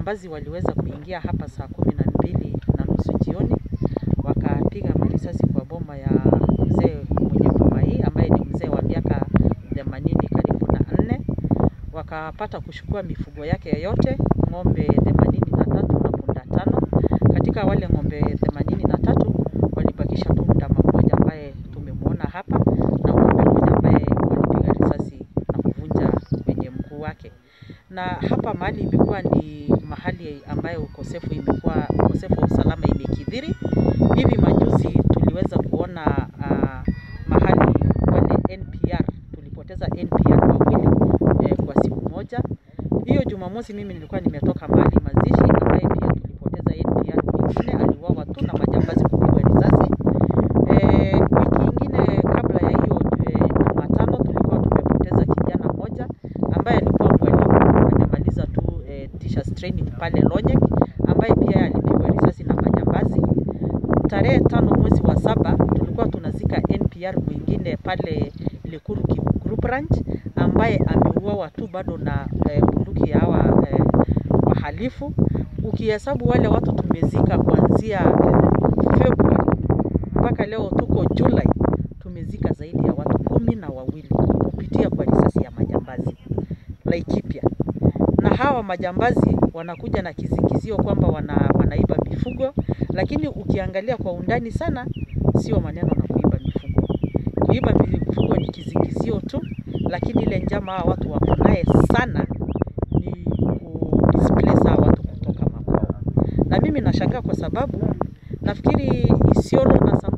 majambazi waliweza kuingia hapa saa kumi na mbili na nusu jioni, wakapiga marisasi kwa boma ya mzee mwenye boma hii ambaye ni mzee wa miaka themanini karibu na nne. Wakapata kuchukua mifugo yake yote, ng'ombe themanini na tatu na punda tano. Katika wale ng'ombe themanini na tatu walibakisha tu ndama mmoja ambaye tumemwona hapa na ng'ombe mmoja ambaye walipiga risasi na kuvunja kwenye mguu wake. Na hapa mahali imekuwa ni mahali ambayo ukosefu imekuwa ukosefu wa usalama imekithiri. Hivi majuzi tuliweza kuona uh, mahali wale NPR tulipoteza NPR wawili eh, kwa siku moja. Hiyo Jumamosi mimi nilikuwa nimetoka mahali mazishi ambaye pia tulipoteza NPR mwingine aliuawa tu na majambazi kupigwa risasi. Eh, wiki ingine kabla ya hiyo eh, Jumatano tulikuwa tumepoteza kijana mmoja ambaye alikuwa mwalimu amemaliza tu eh, teachers training pale Lonyek ambaye pia alipigwa risasi na majambazi. Tarehe tano mwezi wa saba tulikuwa tunazika NPR mwingine pale Lekuru Ki- Group Ranch ambaye ameuawa tu bado na eh, bunduki ya hawa eh, wahalifu. Ukihesabu wale watu tumezika kuanzia eh, Februari mpaka leo tuko Julai, tumezika zaidi ya watu kumi na wawili kupitia kwa risasi ya majambazi Laikipia. Na hawa majambazi wanakuja na kizingizio kwamba wana, wanaiba mifugo, lakini ukiangalia kwa undani sana, sio maneno na kuiba mifugo. Kuiba mifugo ni kizingizio tu, lakini ile njama hawa watu wako naye sana ni kudisplace hawa watu kutoka makwao. Na mimi nashangaa kwa sababu nafikiri Isiolo na